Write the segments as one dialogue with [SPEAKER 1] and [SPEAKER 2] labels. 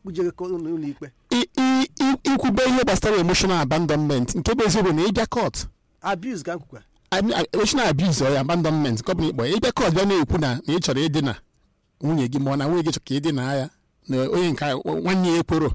[SPEAKER 1] kpujere ka ụlọ ụlọ ikpe
[SPEAKER 2] I- i- i- ikwube ihe gbasara emotional abandonment nke bụ eziokwu na ịbịa court
[SPEAKER 1] abuse ka m kwukwa
[SPEAKER 2] I- I- emotional abuse or abandonment nke ọ bụla ịkpọ ya ịbịa court bịa na-ekwu na na ị chọrọ ịdịna nwunye gị ma ọ na nwunye gị chọrọ ka ịdịna ya na onye nke a- nwanne ya ekworo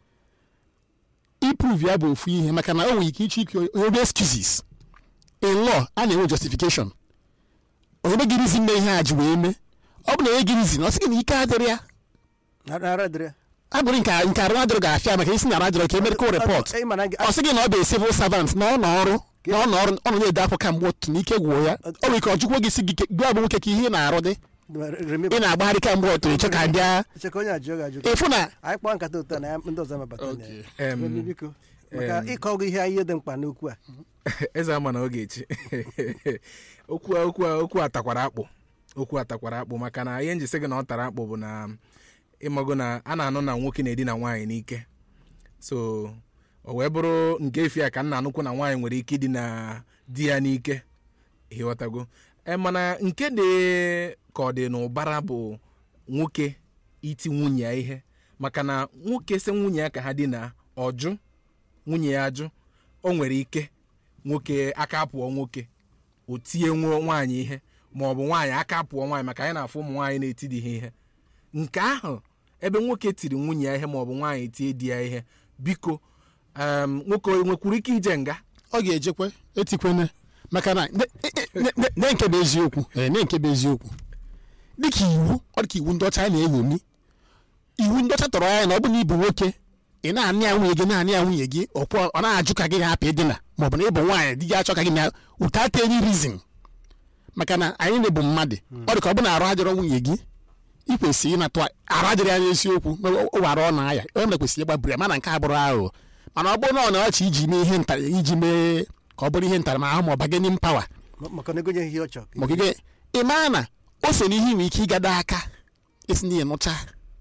[SPEAKER 2] iprove ya bụ ofu ihe maka na o nwere ike ịchọ ike onye excuses in law a na-enwe justification onye gị reason mee ihe a ji wee mee ọ bụ na onye gị reason ọ sị gị na ike adịrị ya
[SPEAKER 1] ara dịrị ya
[SPEAKER 2] abụrụ nke nke arụ adịrọ ga-afịa maka isi na arụ adịrọ ka e medical report
[SPEAKER 1] Ị ma na gị-
[SPEAKER 2] ọ sị gị na ọ bụ civil servant na ọ nọ ọrụ na ọ nọ ọrụ ọ nọ na-ede akwa kamgbe otu n'ike gwụọ ya ọ nwere ike ọ jụkwa gị si gị gị abụ nwoke ka ihe ị na-arụ dị
[SPEAKER 1] remember
[SPEAKER 2] ị na-agbagharị kamgbe otu ịchọ ka bịa
[SPEAKER 1] eche ka onye ajụọ gị ajụ
[SPEAKER 2] ịfụ na
[SPEAKER 1] anyị kpọọ nkata ụtọ na ya ndị ọzọ mabata na ya
[SPEAKER 3] Em,
[SPEAKER 1] Baby, biko maka
[SPEAKER 3] em.
[SPEAKER 1] ịkọ gị ihe ihe dị mkpa n'okwu a
[SPEAKER 3] eze ama na oge echi okwu a- okwu a- okwu a takwara akpụ okwu a takwara akpụ maka na ihe njisi gị na ọ tara akpụ bụ na ịmago na a na-anụ na nwoke na-edina nwaanyị n'ike so o wee bụrụ nke efi a ka nna anụkwu na nwaanyị nwere ike idina di ya n'ike ịghọtago e mana nke dị ka ọ dị n'ụbara bụ nwoke iti nwunye ya ihe maka na nwoke sị nwunye ya ka ha dina ọjụ nwunye ya ajụ o nwere ike nwoke aka pụọ nwoke o tie nwo nwaanyị ihe ma ọ bụ nwaanyị aka pụọ nwaanyị maka anyị na-afụ ụmụ nwaanyị na-etidi ha ihe nke ahụ ebe nwoke tiri nwunye ya ihe ma ọ bụ nwaanyị tie di ya ihe biko em, nwoke o nwekwuru ike ije nga
[SPEAKER 2] ọ ga-ejekwe etikwene maka na ne- ne- ne- ne nke bụ eziokwu ee, ne nke bụ eziokwu dịka iwu ọ dịka iwu ndị ọcha a na-eṅomi iwu ndị ọcha tọrọ anya na ọ bụ na ịbụ nwoke ị na-anị ya nwunye gị na-anị ya nwunye gị ọkwọ ọ na-ajụ ka gị hapụ ịdịna ma ọ bụ na ịbụ nwaanyị di gị achọ ka gị na without any reason maka na anyị na-ebu mmadụ ọ dị ka ọ bụ na arụ adịrọ nwunye gị ị kwesịrị ịnatụ arụ adịrị ya n'eziokwu ụwara ọ na-aya onye mere kwesịrị ịgbabiri ya mana nke a bụrụ aghụghọ mana ọ bụrụ na ọ na-ọchị iji mee ihe ntara iji mee ka ọ bụrụ ihe ntaramahụhụ ma ọ bargaining power
[SPEAKER 1] Ma- maka na egonye ihe ọ chọrọ
[SPEAKER 2] ma ogige ị maa na o so n'ihe nwere ike ịgada aka esi n'ihe nụcha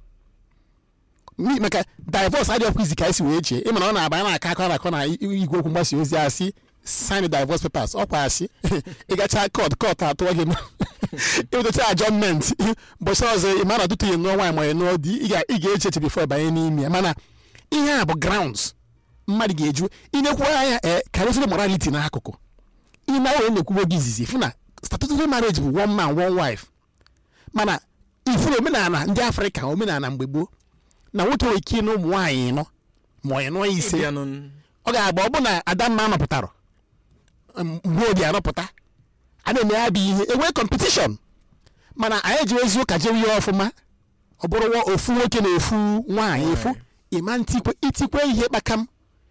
[SPEAKER 2] N'i- maka divorce adịghị izi ka esi wee chee ị mana ọ na-aba na-aka akọ na-akọ na igwe okwu mgbasa ozi asị sign the divorce papers ọkwa asị ịgacha kọt kọt atụọ gị ịwetacha adjọment mbọchị ọzọ ị ma na ọtụtụ ihe nụọ nwaanyị ma ọ nụọ di ị ga- ị ga-eche eche bifo banye n'ime ya mana ihe a bụ grounds mmadụ ga-eju ịnekwu anya ee karịsịrị morality n'akụkụ ị na wee na-ekwubo gị izizi fụ na statutory marriage bụ one man one wife mana ifuru omenala ndị afrịka omenala mgbe gboo na nwoke nwere ike ịnụ ụmụ nwaanyị ịnọ ma ọ nụọ ya ise
[SPEAKER 3] Ịbịanụ
[SPEAKER 2] ọ ga-agba ọ bụ na adamma anọpụtara m- mgbe oge anọpụta a na-eme ya bụ ihe enwee kọmpetishọn mana anyị ji ezi ụka jewe ihe ọfụma ọ bụrụ nwa- ofu nwoke na ofu nwaanyị efu ịma ntikwe itikwe ihe kpakam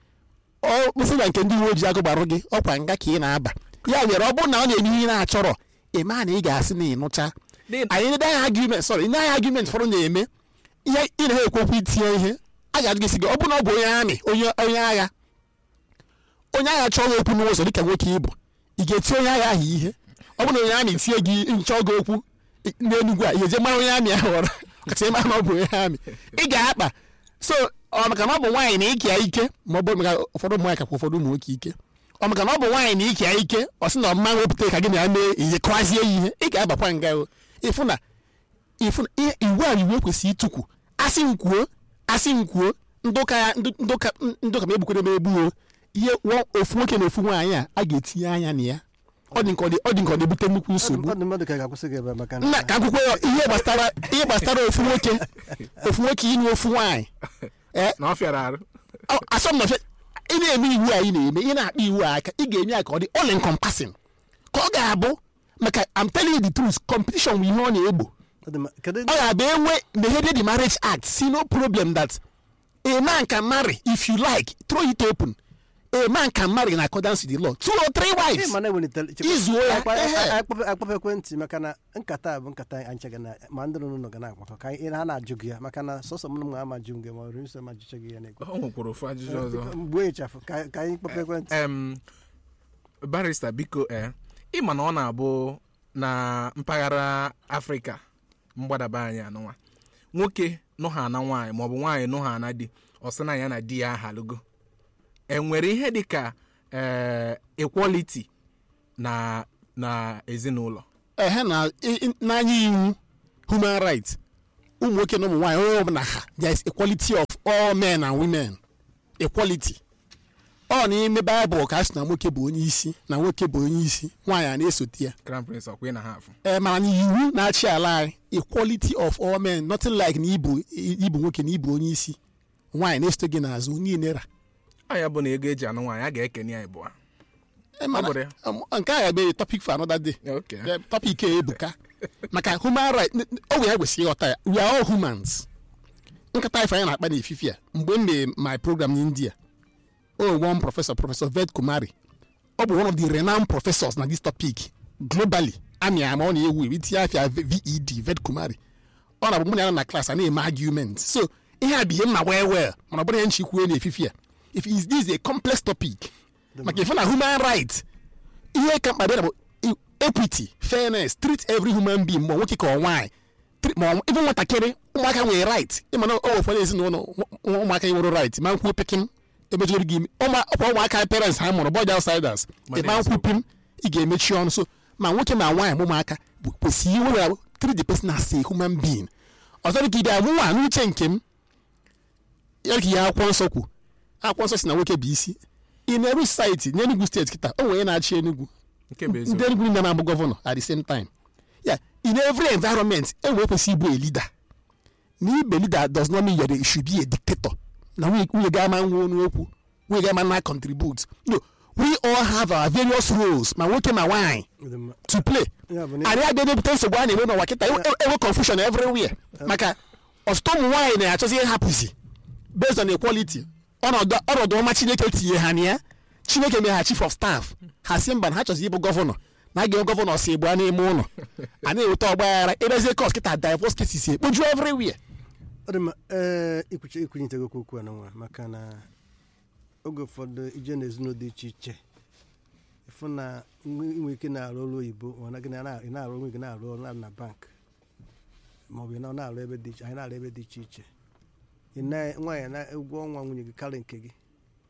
[SPEAKER 2] ọ kpụsị na nke ndị uwe ojii agụgbarụ gị ọkwa nga ka ị na-aba ya mere ọ bụrụ na ọ na-eme ihe ị na-achọrọ ịma na ị ga-asị na ịnụcha
[SPEAKER 3] Dị-
[SPEAKER 2] anyị ndị agha argument sorry ndị agha argument fọrọ na-eme ihe ị na-ha ekwu okwu itinye ihe a ga-ajụ gị sị gị ọ bụrụ na ọ bụ onye amị onye onye agha onye agha chọọ gị okwu n'ụzọ dịka nwoke ịbụ ị ga-eti onye agha ahụ ihe ọ bụrụ na onye amị tie gị nchọ gị okwu n'enugwu a ị ga-eje mara onye amị ahụ ọrụ kacha ịma na ọ bụ onye amị ị ga-akpa so ọ maka na ọ bụ nwaanyị na ike ya ike ma ọ bụ maka ụfọdụ ụmụ nwaanyị kakwa ụfọdụ ụmụ nwoke ike ọ maka na ọ bụ nwaanyị na ike ya ike ọ sị na ọmma wepụta ka gị na ya mee ihe kọwazie ya ihe ị ga-abakwa nga o ịfụ na ịfụ na ihe iwu a iwu ekwesịghị ịtụkwu asị m kwuo asị m kwuo ndị ụka ya ndị ndị ụka ndị ụka ma egbukwere m egbuo ihe nwa- ofu nwoke na ofu nwaanyị a a ga-etinye anya na ya ọ dị nke ọ dị ọ dị nke ọ na-ebute nnukwu nsogbu
[SPEAKER 1] ndị mmadụ ka ga-akwụsị gị ebe a maka
[SPEAKER 2] nna ka akwụkwọ ya ihe gbasara ihe gbasara ofu nwoke ofu nwoke ịnụ ofu nwaanyị ee
[SPEAKER 3] na ọ fịara arụ
[SPEAKER 2] ọ- asọmpi ị na-eme iwu a ị na-eme ị na-akpa iwu a aka ị ga-eme ya ka ọ dị all encompassing ka ọ ga-abụ maka I'm telling you the truth competition bụ ihe ọ na-egbo
[SPEAKER 1] Ọ dị mma. kedu
[SPEAKER 2] ọ ga-abụ enwe megide the marriage act see no problem that a man can marry if you like throw it open a man can marry in accordance with the law two or three
[SPEAKER 1] Ị
[SPEAKER 2] wives
[SPEAKER 1] ma na ewelitere
[SPEAKER 2] Izuo ya, ehe.
[SPEAKER 1] akpọpụ ekwentị maka na nkata a bụ nkata anyị nche ga na ma ndị nọ n'ụlọ ga na-akpakọ ka anyị ha na-ajụ gị ya maka na sọsọ m ma ama jụ gị ma ọ bụ nsọ ma jụcha gị ya na-ekwe
[SPEAKER 3] o nwekwara ofu ajụjụ ọzọ
[SPEAKER 1] mgbe ịchafụ ka ka anyị kpọpụ ekwentị
[SPEAKER 3] em barista biko ee ịma na ọ na-abụ na mpaghara afrịka mgbadaba anyị anụnwa nwoke nụha na nwaanyị maọbụ nwaanyị nụha na di ọ sị na ya na di ya ahalugo enwere ihe dịka ee equality na na ezinụlọ
[SPEAKER 2] ehe na i- i- n'anya iwu human rights ụmụ nwoke na ụmụ nwaanyị onye ọbụla ha there is equality of all men and women equality ọ n'ime baịbụl ka a sị na nwoke bụ onye isi na nwoke bụ onye isi nwaanyị a na-esote ya
[SPEAKER 3] crown prince ọkwa ị na ha afụ
[SPEAKER 2] ee mana na iwu na-achị ala anyị equality of all men nothing like na ibu ibu nwoke na ibu onye isi nwaanyị na-esote gị n'azụ niile ra
[SPEAKER 3] anya bụ na ego eji anụ nwaanyị a ga-ekene ya ịbụa
[SPEAKER 2] Ee, mana,
[SPEAKER 3] Ọ bụrụ ya.
[SPEAKER 2] um, nke a ga-abịa topic for another day
[SPEAKER 3] Okay.
[SPEAKER 2] Yeah, topic a ebuka maka human right n- n- ọ bụ ya kwesịrị ịghọta ya we are all humans nkata ife anyị na-akpa n'efifi a mgbe m mee my program n'india o one professor professor ved kumari ọ bụ one of the renowned professors na this topic globally amị ama ọ na-ewu ewu itinye afịa ved ved kumari ọ na-abụ mụ na ya nọ na klas a na-eme argument so ihe a bụ ihe mma well well mana ọ bụrụ ya nchikwue n'efifi a if is this is a complex topic maka ife na human right ihe ka mkpa bịara bụ i- equity fairness treat every human being ma ọ nwoke ka ọ nwaanyị Treat- ma ọ- even nwatakịrị ụmụaka nwere right ịma na o ụfọdụ ezinụlọ ụmụ- ụmụaka nwere right ma nkwuo pekin emejọrọ gị ime ụmụ ọkwa ụmụaka parents ha mụrụ bọd outsiders
[SPEAKER 3] Ma
[SPEAKER 2] ịma
[SPEAKER 3] na-ezo.
[SPEAKER 2] nkwu pim ị ga-emechi ọnụ so ma nwoke ma nwaanyị ma ụmụaka bụ kwesịrị iwe treat the person as a human being ọzọ dị ka ibe amụnwa n'uche nke m ya ka ihe akwụkwọ nsọ kwu akwụkwọ nsọ si na nwoke bụ isi in every society n'Enugu steeti kịta o nwere onye na-achị Enugu
[SPEAKER 3] nke bụ
[SPEAKER 2] ndị
[SPEAKER 3] eziokwu
[SPEAKER 2] Enugu niile na-abụ gọvanọ at the same time yeah in every environment e nwere kwesị ịbụ a leader na ibe leader does not mean you should be a dictator na nwunye nwunye ga ama nwa ọnụ okwu nwunye ga ama na contribute no we all have our various roles ma nwoke ma nwaanyị
[SPEAKER 1] Dị mma.
[SPEAKER 2] to play
[SPEAKER 1] Ya bụ na-
[SPEAKER 2] anyị abịa na-ebute nsogbu a na-enwe n'ụwa kịta enwe enwe confusion everywhere maka ọtụtụ ụmụ nwaanyị na-achọzi ihe hapụzi based on equality ọnọdụ ọnọdụ ọma chineke tinye ha na ya chineke mere ha chief of staff ha si mba na ha chọzi ịbụ gọvanọ na a ga-enwe gọvanọ si gba n'ime ụlọ a na-eweta ọgbaghara ebezie kọs kịta divorce cases ekpoju everywhere
[SPEAKER 1] ọ dị mma ee ikwuchi ikwunyitego okwu okwu a n'nwa maka na oge ụfọdụ ije n'ezinụlọ dị iche iche ịfụ na nwe- inwe ike na-arụ ọrụ oyibo ma na gị na- ị na-arụ onwe gị na-arụ ọrụ na- na bank maọbụ ị na- na-arụ ebe dị iche anyị na-arụ ebe dị iche iche ị na- nwaanyị na ụgwọ ọnwa nwunye gị karịa nke gị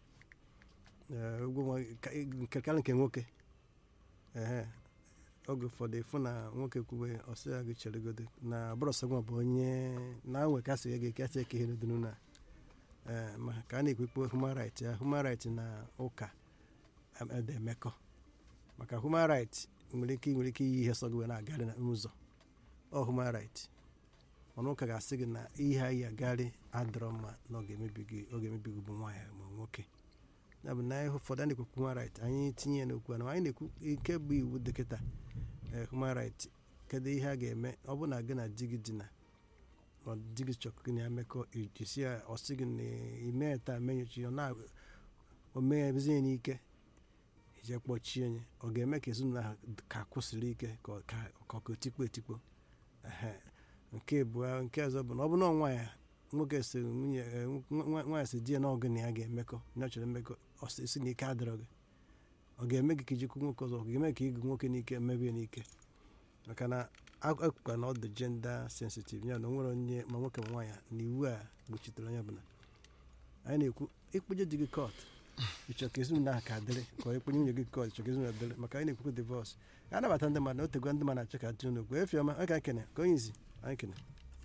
[SPEAKER 1] Ee, ụgwọ ọnwa gị ka- nke karịa nke nwoke ehe oge ụfọdụ ịfụ na nwoke kwube ọsị ya gị cheregodo na bụrọsọgwa bụ onye na nwe ka sị gị kasị eke ihe dunu na ee ma ka a na-ekwekwe human right ya human right na ụka em- ede emekọ maka human right nwere ike nwere ike iyi ihe sọ gị wee na-agarị na ụzọ ọ human right mana ụka ga-asị gị na ihe anyị agarị adịrọ mma na ọ ga-emebi gị ọ ga-emebi gị bụ nwaanyị ma nwoke ya bụ na ihe ụfọdụ a na-ekwu human right anyị tinye ya n'okwu a na anyị na-ekwu ike bụ iwu dịkịta ee human right kedu ihe a ga-eme ọ bụ na gị na di gị dina ọ di gị chọrọ gị na ya mekọ ijisi ya ọ sị gị na ime taa menyochi ọ na o meghezi ya n'ike ije kpọchie ya ọ ga-eme ka ezinụlọ ahụ ka kwụsịrị ike ka ọ ka ka ọ ka otikpo etikpo ehe nke abụọ nke ọzọ bụ na ọ bụ na nwa ya nwoke si nwunye eh, nwa- nwaanyị si di ya na ọgụ na ya ga-emekọ na ọ chọrọ mmekọ ọ sị si na ike adịrọ gị ọ ga-eme gị ka ijikwu nwoke ọzọ ọ ga-eme ka ịgụ nwoke n'ike mebe ya n'ike maka na akwụkwọ na ọ dị gender sensitive ya na o nwere onye ma nwoke ma nwaanyị na iwu a gbochitere onye ọbụla anyị na-ekwu ịkpụje di gị kọt ịchọ ka ezinụlọ ahụ ka dịrị ka ịkpụnye nwunye gị kọt ịchọ ka ezinụlọ dịrị maka anyị na-ekwukwu divọs a nabata ndị mmadụ na otegwa ndị mmadụ achọ ka tinye n'okwu efi ọma aka kene ka onye izi anyị kene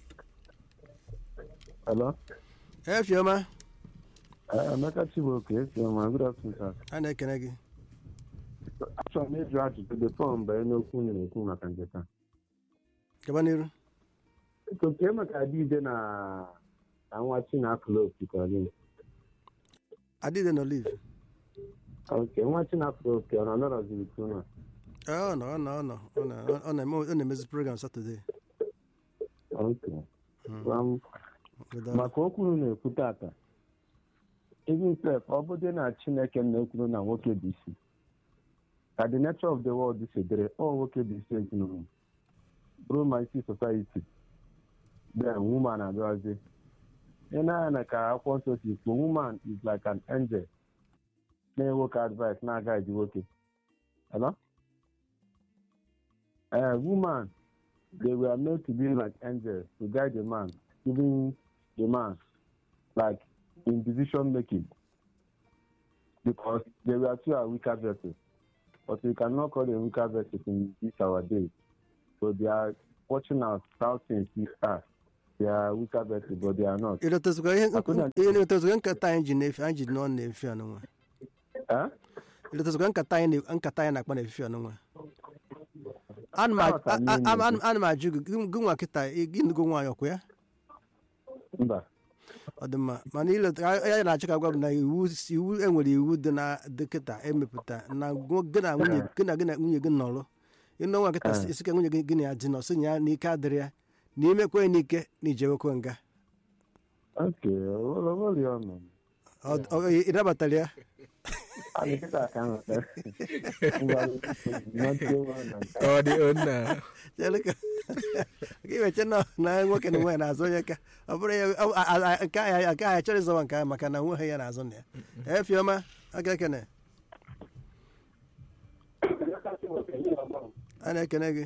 [SPEAKER 4] Hello?
[SPEAKER 1] efi ọma
[SPEAKER 4] Uh, Emeka Chibuoke, esi ọma, good afternoon, sir.
[SPEAKER 1] a na-ekene gị
[SPEAKER 4] Achọrọ m ịjụ ajụjụ before mgbe n'okwu unu na-ekwu maka nje taa.
[SPEAKER 1] gaba n'iru
[SPEAKER 4] Biko nke maka adịide na na nwa Chinafụlọ okikọrọ gị.
[SPEAKER 1] adịde na olive
[SPEAKER 4] Ok, nwa Chinafụlọ oke ọ nọ nọrọziri unu a?
[SPEAKER 1] ọ nọ ọ nọ ọ nọ ọ nọ ọ na-eme ọ na-emezi program satọde
[SPEAKER 4] Ok. Um, maka okwu unu na-ekwu tata even sef ọ bụdị na Chineke na-ekwuru na nwoke bụ isi ka the nature of the world si dịrị ọ nwoke bụ isi ezinụlọ bụrụ ma isi society then woman abịazi ị na-anya na ka akwụkwọ nsọ si kwuo woman is like an angel na nwoke advice na-aga eji nwoke Hello? Uh, woman they were made to be like angels to guide the man giving the man like in decision making because they were two are weaker vessels but we cannot call them weaker vessels in this our day so they are watching out how things will start they are weaker vessels but they are not
[SPEAKER 1] ịlọtazikwa ihe
[SPEAKER 4] Akwụna-
[SPEAKER 1] ihe ịlọtazikwa nkata anyị ji na-efe anyị ji nọ na-efe ọnụnwa
[SPEAKER 4] Eh?
[SPEAKER 1] ịlọtazikwa nkata anyị na- nkata anyị na-akpa na-efe ọnụnwa ana m a-
[SPEAKER 4] Aghọtara m
[SPEAKER 1] a-
[SPEAKER 4] ihe
[SPEAKER 1] a-
[SPEAKER 4] na-ekwu.
[SPEAKER 1] ana m ajụ gị gị- gị nwa kịta gịnụgo nwaanyị ọkwa ya
[SPEAKER 4] mba
[SPEAKER 1] ọ dị mma mana ileta ya na-achọ ka gwa m na iwu iwu enwere iwu dị na dịkịta emepụta na gụ- gị na nwunye gị na gị na nwunye gị nọrụ ịnụ nwa kịta
[SPEAKER 4] Ah.
[SPEAKER 1] isi ka nwunye gị gị na ya dị nọ sị na ya n'ike adịrị ya na imekwe n'ike na ijewekwe nga
[SPEAKER 4] okay olori ọnụ
[SPEAKER 1] Ọ- ọ- ị nabatara ya
[SPEAKER 4] anyị kịta ka nghọta ngwa nọtie nwa na nke
[SPEAKER 3] ọ dị onna
[SPEAKER 1] Chere ka ka iweche na na nwoke na nwaanyị na-azụ onye ka ọ bụrụ ya ọ- a- a- a- nke ahụ nke ahụ achọrọ ịzọwa nke ahụ maka na nwe ha ya na-azụ na ya efiọma aka ekene a na-ekene gị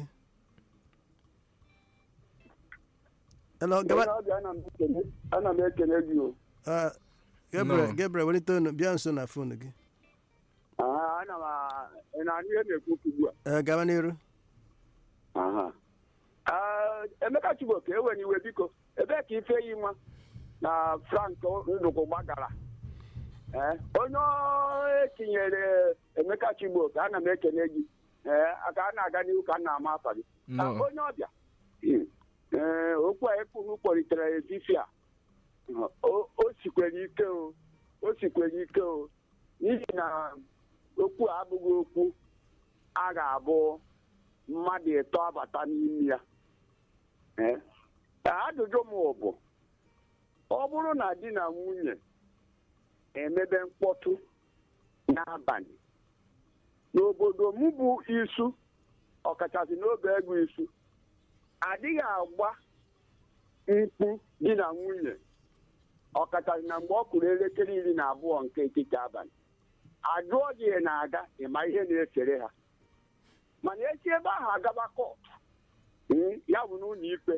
[SPEAKER 1] Hello, gaba
[SPEAKER 5] Onye ọbịa ana m ekele- ana m ekele gị o
[SPEAKER 1] Ah, Gabriel
[SPEAKER 3] No.
[SPEAKER 1] Gabriel welite onu bịa nso na fon gị
[SPEAKER 5] Ah, ana m a- ị na-anụ ihe na-ekwu okwu ugbu a
[SPEAKER 1] Eh, gaba n'iru
[SPEAKER 5] Aha. Ah, Emeka Chigboke ewe iwe biko ebee ka ifeyi nwa na Frank Ndụkụ gbagara Eh, onye ọ etinyere Emeka Chigboke ana m ekele gị ee aka a na-aga n'ihu ka m na-ama afa gị
[SPEAKER 3] No.
[SPEAKER 5] Ah, onye ọbịa ee okwu a ekwuru kpọlitere etiti a o o sikwere ike o o sikwere ike o n'ihi na okwu a abụghị okwu a ga-abụ mmadụ ịtọ abata n'ime ya Ee. ajụjụ m bụ ọ bụrụ na di na nwunye emebe mkpọtụ n'abalị n'obodo m bụ isu ọkachasị n'oge ego isu adịghị agba mkpu di na nwunye ọkachasị na mgbe ọ kụrụ elekere iri na abụọ nke etiti abalị ajụọ gị na-aga ịma ihe na-esere ha mana esi ebe ahụ agaba kọtụ mm, ya bụ n'ụlọ ikpe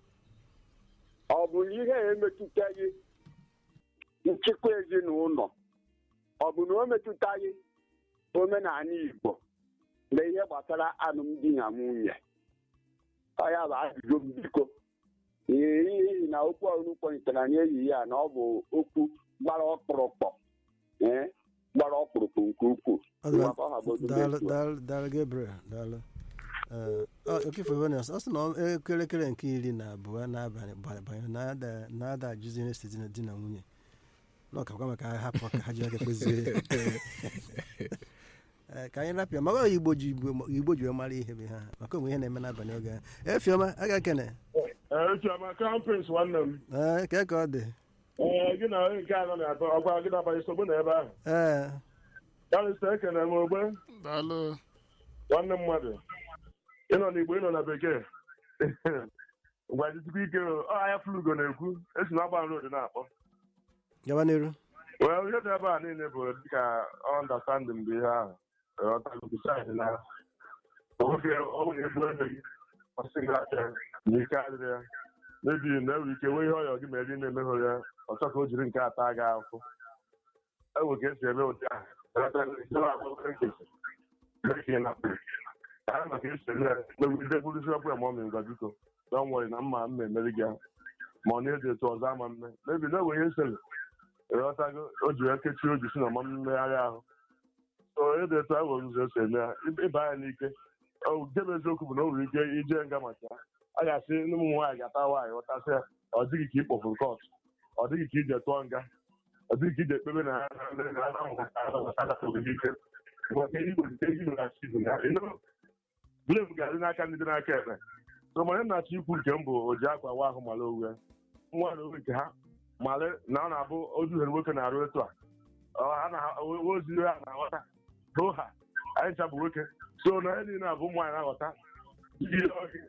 [SPEAKER 5] ọ bụ na ihe a emetụtaghị nchịkwa ezinụlọ ọ bụ na o metụtaghị omenala Igbo na ihe gbasara alụmdi na nwunye ọ ya bụ ajụjụ m biko n'ihi na okwu ọrụ kpọlitere n'ehihie ya na ọ bụ okwu gbara ọkpụrụkpọ ee gbara ọkpụrụkpụ nke ukwuu
[SPEAKER 1] Ọ dị mma.
[SPEAKER 5] Ngwa ka ọ ha bụ otu
[SPEAKER 1] daalụ
[SPEAKER 5] na-etu a.
[SPEAKER 1] daalụ daalụ Gabriel daalụ Eh, ọ okefe venus ọ sị na ọ- elekere nke iri na abụọ n'abalị ba- banye na-ada na-ada ajụzi ihe site na di na nwunye na ọ kakwa maka ha hapụ ka ha ji aka kpezie Eh, ka anyị rapịa maka ọ igbo ji igbo igbo ji wee mara ihe bụ ha maka onwe ihe na-eme n'abalị oge ahụ efiọma aga kene
[SPEAKER 6] Chioma kampins nwanne m
[SPEAKER 1] ee ka ka ọ dị
[SPEAKER 6] ee gị na onye nke anọ na-atọ ọgwa gị na-abanye nsogbu na ebe ahụ
[SPEAKER 1] ee
[SPEAKER 6] karịsịa ekene m ogbe
[SPEAKER 2] daalụ
[SPEAKER 6] nwanne mmadụ ịnọ n'igbo ịnọ na bekee gwajizikwa ike o, ọ ahịa flugo na-ekwu esi na agba road na-akpọ
[SPEAKER 1] gaba n'iru
[SPEAKER 6] well ihe dị ebe a niile bụ dịka ọndastandin bụ ihe ahụ ọtago bisaid na oge ọnwụ na-egbu ebe gị ọsị gị aka na ike adịrị ya mebi na-enwe ike nwee ihe ọyọ gị ma eri na-emeghụ ya ọchọ ka o jiri nke ata gị ahụhụ enwe ka esi eme ụdị ahụ maka esi eme ya megide gburuzi ọkpụ ya ma ọ mee ngwa biko don worry na mma mma emeri gị ahụ ma ọ na-eji etu ọzọ ama mme mebi na enwe ihe nsele ịghọtago o ji wee kechie oji si na ọma mmegharị ahụ so ede etu ahụ ụzọ esi eme ya ịba ya n'ike nke bụ eziokwu bụ na o nwere ike ije nga maka ya a ga-asị ndị ụmụ nwaanyị ga-ata nwaanyị ghọtasị ya ọ dịghị ka ị kpọfuru kọt ọ dịghị ka ije tụọ nga ọ dịghị ka ije ekpebe na blem ga-adị n'aka ndị dị n'aka ekpe so manye na-achọ ikwu nke m bụ oji akwa wa ahụ mara owe nwa na owe nke ha mara na ọ na-abụ ozuhere nwoke na-arụ etu a Ọ, ha na ozi ha na-aghọta hoo ha anyị ncha bụ nwoke so na ihe niile a bụ ụmụ nwaanyị na-aghọta ihe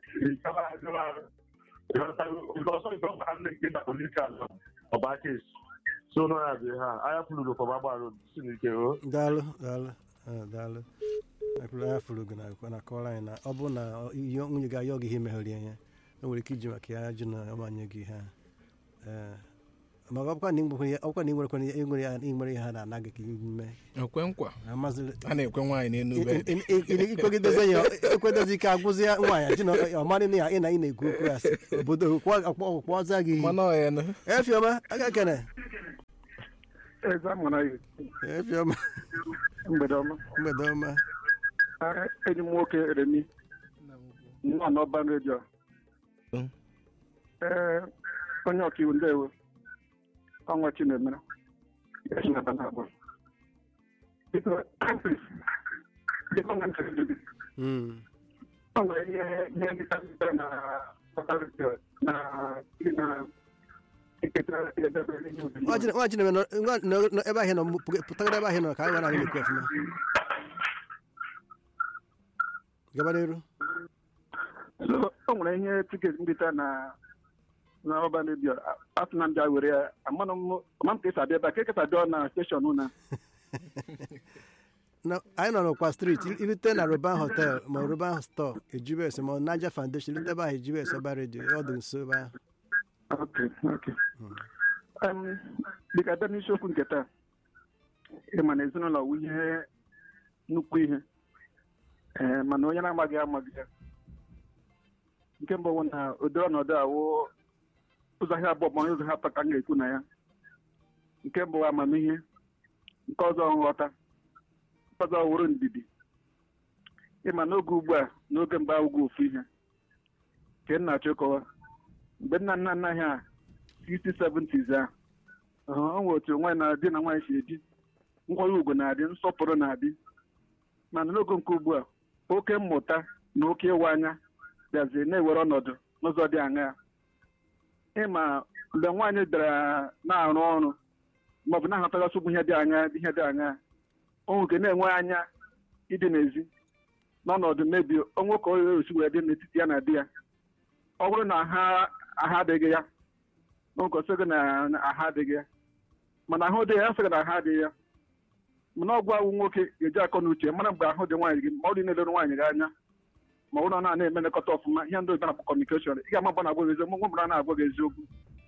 [SPEAKER 6] ọsọ nke ọba ndị nke na polisi ala ọba kesi so na ya bụ ha anya furu fọba gbara si n'ike o
[SPEAKER 1] daalụ daalụ eh, daalụ akwụrụ anya furu gị na na kọrọ anyị na ọ bụrụ na ọ- ihe nwunye gị ayọ gị ihe meghere ya o nwere ike iji maka ya jụ na ọmanye gị ha ee maka ọkwa na ịnwekwa ihe ọkwa na ịnwerekwa ihe ịnwere ya ịnwere ihe ha na-ana gị ka ime
[SPEAKER 3] ekwe nkwa
[SPEAKER 1] amazịrị
[SPEAKER 3] a na-ekwe nwaanyị n'enu bed
[SPEAKER 1] ikwegidezi ya ekwedezi ike agwụzi ya nwaanyị ji na ọmarị na ya ị na ị na-ekwu okwu ya sị obodo kpọza gị
[SPEAKER 3] mana ọyanụ
[SPEAKER 1] efiọma aka kene
[SPEAKER 7] eze amụra ya
[SPEAKER 1] efiọma
[SPEAKER 7] mgbede ọma
[SPEAKER 1] mgbede ọma
[SPEAKER 7] Ah, enyi m nwoke remi nọ n'ọban redio
[SPEAKER 3] Mm.
[SPEAKER 7] ee onye ọkaiwu ndewo ọnwa chinemere ya si naba na-abụ biko biko na ntị gị
[SPEAKER 1] Mm.
[SPEAKER 7] o nwere ihe ihe ndịta ndịta na ọban redio na na eketa edebe ihe obibi
[SPEAKER 1] nwa chineme nọ ebe ahụ nọ pụtagara ebe ahụ nọ ka anyị nwere anyị na-ekwu ọfụma gaba n'iru
[SPEAKER 7] so o nwere ihe tiketi mbita na na ọban redio asị na ndị a were ya amanụ m ama m ka esi abịa ebe a ka ekesa dịọ na steshọn na
[SPEAKER 1] Na- anyị nọ n'ọkwa street irute na roban hotel ma roban store ejibes ma naija foundation irute ebe ahụ ejibes ọba redio ọ dị nso ebe ahụ
[SPEAKER 7] ok ok Em, dịka abịa n'isiokwu nke taa ịma na ezinụlọ wụ ihe nnukwu ihe ee mana onye na-amaghị amaghị ya nke mbụ wụ na ụdị ọnọdụ awụ ụzọ ahịa abụọ ma ụzọ ha atọ ka m ga-ekwu na ya nke mbụ wụ amamihe nke ọzọ nghọta nke ọzọ wụrụ ndidi ịma n'oge ugbu a n'oge mgbe ugwu ofu ihe nke m na-achọ ịkọwa mgbe nna nna nna anyị a 60 70s a ọ nwere otu nwaanyị na di na nwaanyị si ebi nkwanye ugwu na-adị nsọpụrụ na-adị mana n'oge nke ugbu a oke mmụta na oke ịwa anya bịaziri na-ewere ọnọdụ n'ụzọ dị aṅaa ịma mgbe nwaanyị bịara na-arụ ọrụ maọbụ na-ahụtagasị ụgbụ ihe dị anya ihe dị aṅaa o nwoke na-enwe anya ịdị n'ezi n'ọnọdụ mebi onwe ka o esi wee dị n'etiti ya na di ya ọ bụrụ na ha aha adịghị ya n'oge ọsọ gị na na aha adịghị ya mana ahụ dị ya sịgị na aha adịghị ya mana ọgwụ awụ nwoke ga-eji akọ na uche mara mgbe ahụ dị nwaanyị gị ma ọ dị na-elere nwaanyị gị anya ma ọ bụrụ na a na-eme nlekọta ọfụma ihe ndị oyibo na-akpọ kọmunikeshọn ị ga-ama mgbe na-agwa gị eziokwu mgbe mgbe na-agwa gị eziokwu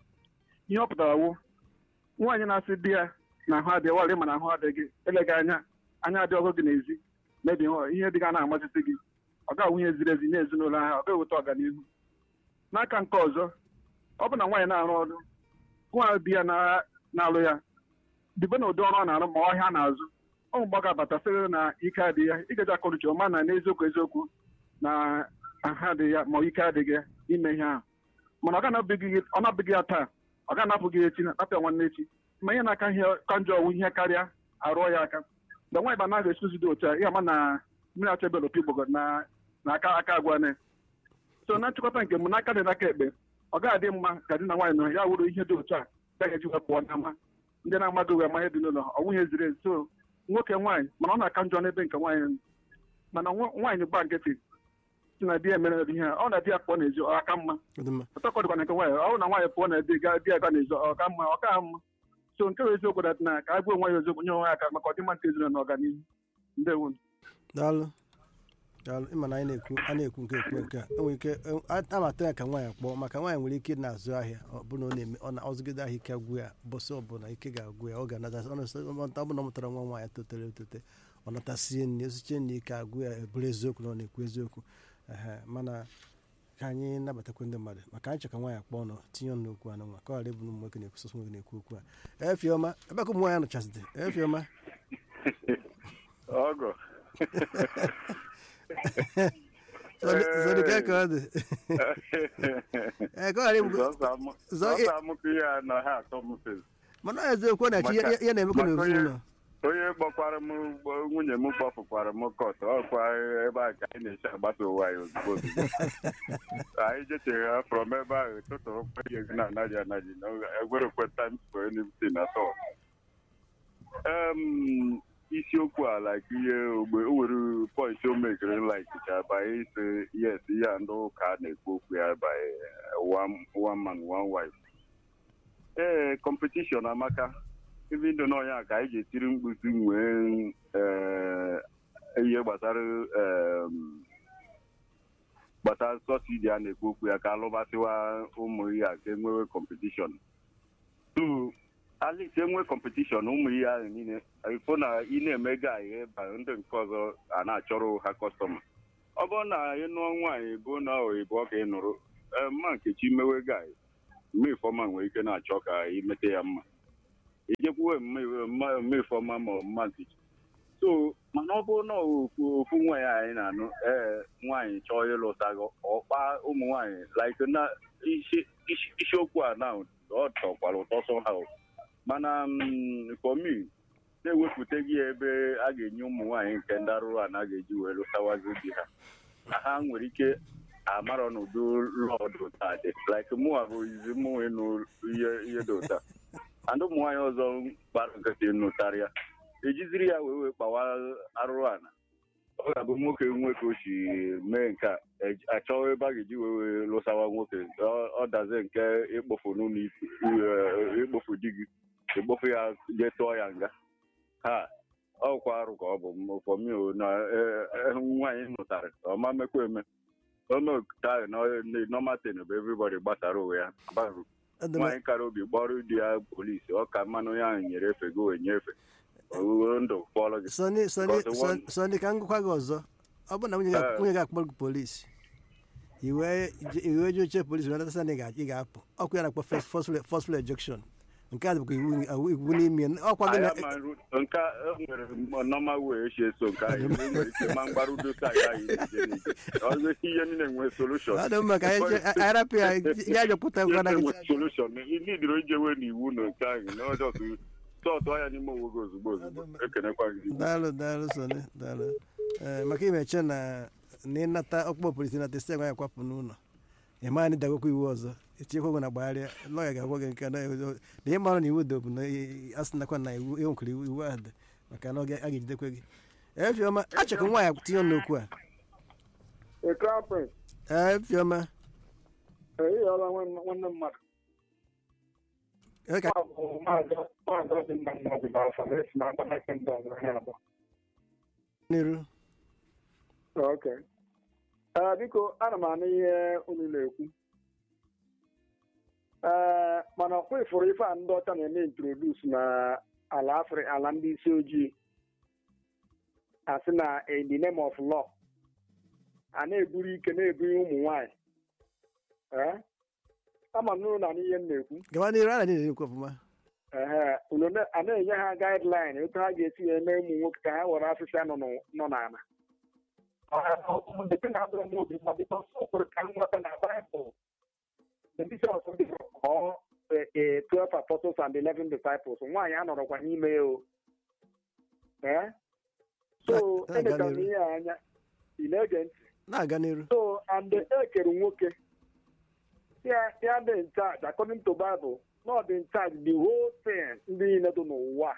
[SPEAKER 7] ihe ọ pụtara wụ nwaanyị na-asị di ya na ahụ adịghị warị mana ahụ adịghị eleghị anya anya adị ọgụ gị n'ezi mebi ihe dị ga na-amasịsị gị ọ ga-awụ ihe ziri ezi nye ezinụlọ ahụ ọ ga-eweta ọganihu n'aka nke ọzọ ọ bụ na nwaanyị na-arụ ọrụ nwa di ya na- na-alụ ya dibe na ụdị ọrụ ọ na-arụ ma ọhịa na-azụ ọ mgbe ọ ga-abata sịrị na ike adịghị ya ịgaji akọnuche ọma na n'eziokwu eziokwu na aha adịghị ya ma ike adịghị ya ime ihe ahụ mana ọ ga-anabụghị ọ na-abụghị ya taa ọ ga-anapụ gị echi napịa nwanne echi ma ihe na-aka ihe ka njọ ọwụ ihe karịa arụọ ya aka mgbe nwaanyị ba naghị esuzi dị otu a ihe ama na mmiri achọbela opi gbogo na na aka aka agwa ne so na nchịkọta nke m n'aka dị n'aka ekpe ọ ga-adị mma ka di na nwaanyị nọ ya wụrụ ihe dị otu a gaghị eji wee pụọ n'ama ndị na-amaghị uwe ama ihe dị n'ụlọ ọ nwunye ziri ezi so nwoke nwaanyị mana ọ na-aka njọ n'ebe nke nwaanyị nọ. mana nwa- nwaanyị gba nkịtị si na di ya mere ihe a, ọ na di ya pụọ n'ezi ọ aka mma
[SPEAKER 1] Ọ dị mma
[SPEAKER 7] ọtọkọ dịkwa na nke nwaanyị ọ bụrụ na nwaanyị pụọ na di ga di ya ga n'ezi ọ ka mma ọ ka mma so nke bụ eziokwu dat na ka a gwa onwe ya eziokwu nye onwe ya aka maka ọdịmma nke ezinụlọ na ọganihu ndewo
[SPEAKER 1] daalụ daalụ ịma na anyị na-ekwu a na-ekwu nke ekwu nke a enwere ike amata ya ka nwaanyị kpọọ maka nwaanyị nwere ike na-azụ ahịa ọ bụ na ọ na-eme ọ na-ọzụgide ahịa ike agwụ ya bọsị ọbụla ike ga-agwụ ya ọ ga-anata ọ bụ na ọ mụtara nwa nwaanyị totere etote ọ natasie nri esiche nri ike agwụ ya eburu eziokwu na ọ na-ekwu eziokwu ehe mana ka anyị nabatakwa ndị mmadụ maka anyị chọ ka nwaanyị kpọọ nọ tinye ọnụ n'okwu anụ nwa ka ọ ghara ịbụ na ụmụ nwoke na-ekwu sọsọ nwoke na-ekwu okwu a efiọma ebe ka ụmụ nwaanyị nọchazide efiọma
[SPEAKER 8] ọgọ
[SPEAKER 1] zọdịka ka ọ dị ee ka ọ ghara ịbụ zọ-
[SPEAKER 8] sọsọ amụkọ ihe a na ha atọ m fes
[SPEAKER 1] mana ọ eziokwu na chi ya
[SPEAKER 8] Maka-
[SPEAKER 1] ya na-emekwa
[SPEAKER 8] maka onye-
[SPEAKER 1] n'ezinụlọ
[SPEAKER 8] onye kpọkwara m gbo- nwunye m kpọfụkwara m kọt ọkwa ebe a ka anyị na-esi agbasa ụwa anyị ozugbo ozugbo anyị jechere ha from ebe ahụ tụtụrụ kwenye na anaghị anaghị na egwerekwe times for anything at all. Em, isiokwu a like ihe ogbe o nwere point o mekere like ka banye ise yes ihe a ndị ụka na-ekwu okwu ya by one one man one wife ee competition amaka ebe ndụ n'ọnya ka anyị ga-etiri mkpuzi nwee ee, ihe gbasara em, gbasara sọsidi a na-ekwu okwu ya ka alụbasịwa ụmụ ihe a ka enwewe competition tu at least enwe competition ụmụ ihe ahụ niile ifo na ị na-eme gaị ba ndị nke ọzọ a na-achọrọ ha kọstọma ọ bụrụ na ị nụọ nwaanyị bụ na oyibo ka ị nụrụ ee, mma nkechi mewe gaị mme ifeọma nwere ike na-achọ ka imete ya mma ijekwuwe mme ifeọma ma ọ mma nkechi so mana ọ bụrụ na ofu ofu nwa ya anyị na-anụ ee nwaanyị chọọ ịlụta gị ọkpa ụmụ nwaanyị like na isi- isi- isiokwu a na ọ tọkwara ụtọ somehow mana mm, for me na-ewepụta gị ebe a ga-enye ụmụ nwaanyị nke ndị arụrụ a na ga-eji wee lụtawazi di ha na ha nwere ike amarọ n'udo lọdụ taa dị like mụ bụ izi mụ ịnụ ihe ihe dị ụta and ụmụ nwaanyị ọzọ gbara nkịtị nụtara ya ejiziri ya wee wee kpawa arụrụ ana ọ ga-abụ nwoke nwoke o si mee nke a ej- achọghị ebe a ga-eji wee wee lụsawa nwoke ọ- ọ dazie nke ịkpofu n'ụlọ ikpe eh, ịkpofu di gị ịkpofu ya jee tụọ ya nga ha ọkwa arụ ka ọ bụ fọmi na eh, eh, nwaanyị nụtara ọma mekwa eme ometa nọma ten bụ everybody gbasara onwe ya gbarụ
[SPEAKER 1] Adịma-
[SPEAKER 8] nwaanyị kara obi gbọrọ di ya polisi ọ ka mmanụ ya ahụ nyere efe gị wee nyefee owuwe ndụ fọrọ gị
[SPEAKER 1] Sọnị Sọnị
[SPEAKER 8] Because one-
[SPEAKER 1] Sọnị- Sọnị ka m gụkwa gị ọzọ ọ bụrụ na nwunye gị
[SPEAKER 8] Eh.
[SPEAKER 1] nwunye gị akpọrọ gị polisi iwe iwe je oche polisi wee nata na ị ga- ị ga-apụ ọkụ ya na-akpọ first- forceful forceful ejection nke a bụkwa iwu iwu- iwu n'ime ya. ọkwa gị na
[SPEAKER 8] Anyị ama ru- nke a e nwere nọma wee esi eso nke anyị e nwere ike ma mgbarudo ka ya anyị na-eje n'ije ọzọ ihe niile nwee solushon
[SPEAKER 1] ọ dị mma ka anyị je- anyị rapụ ya ya jepụta gwa na
[SPEAKER 8] nwee solushon nidiro ijewe n'iwu na nke anyị na ọjọọ sọtụ anya n'ime onwe gị ozugbo ozugbo ekenekwa gị
[SPEAKER 1] daalụ daalụ Sọnị daalụ Ee, maka imeche na na ịnata ọkpụkpọ polisi nata isi agwa ya kwapụ n'ụlọ ị maa na ịdagokwa iwu ọzọ etinyekwa gị na gbagharịa lọya ga-agwa gị nke na na ihe mara na iwu dị bụ na a sị nakwa na iwu enwekwara iwu iwu ahụ dị maka na ọ ga- a ga-ejidekwe gị efiọma achọkwa nwaanyị tinye ọnụ n'okwu a
[SPEAKER 7] a crown prince
[SPEAKER 1] efiọma
[SPEAKER 7] ehihie nwanne mmadụ
[SPEAKER 1] ee ka
[SPEAKER 7] maazị dị mma mmadụ bụ afọ na-esi na mkpanaka ndị ọzọ ha abụọ
[SPEAKER 1] n'iru
[SPEAKER 7] ok ee biko ana m anụ ihe unu na-ekwu ee mana ọkwa ifuru ife a ndị ọcha na-eme introdus na ala afrị ala ndị isi ojii asị na in the name of law a na-eburu ike na-ebunye ụmụ nwanyị ee ama m n'ụlọ na ihe m na-ekwu
[SPEAKER 1] gawa n'iru a na niile ekwu ọfụma
[SPEAKER 7] ehe unu na- a na-enye ha gaịdlaịn otu ha ga-esi eme ụmụ nwoke ka ha were afịfịa nọ n'ụ- nọ n'ala depend on the movie, but because so for can what in the Bible, the bishop of the or uh, twelve apostles and eleven disciples. Nwaanyị a nọrọkwa n'ime ya o. Eh? So,
[SPEAKER 1] Na- na-aga
[SPEAKER 7] emechara m
[SPEAKER 1] n'iru.
[SPEAKER 7] ihe a anya, ị na-ege ntị.
[SPEAKER 1] na-aga n'iru
[SPEAKER 7] So, and e kere nwoke. Ya ya dị in charge, according to Bible, not in charge the whole thing ndị niile dị n'ụwa.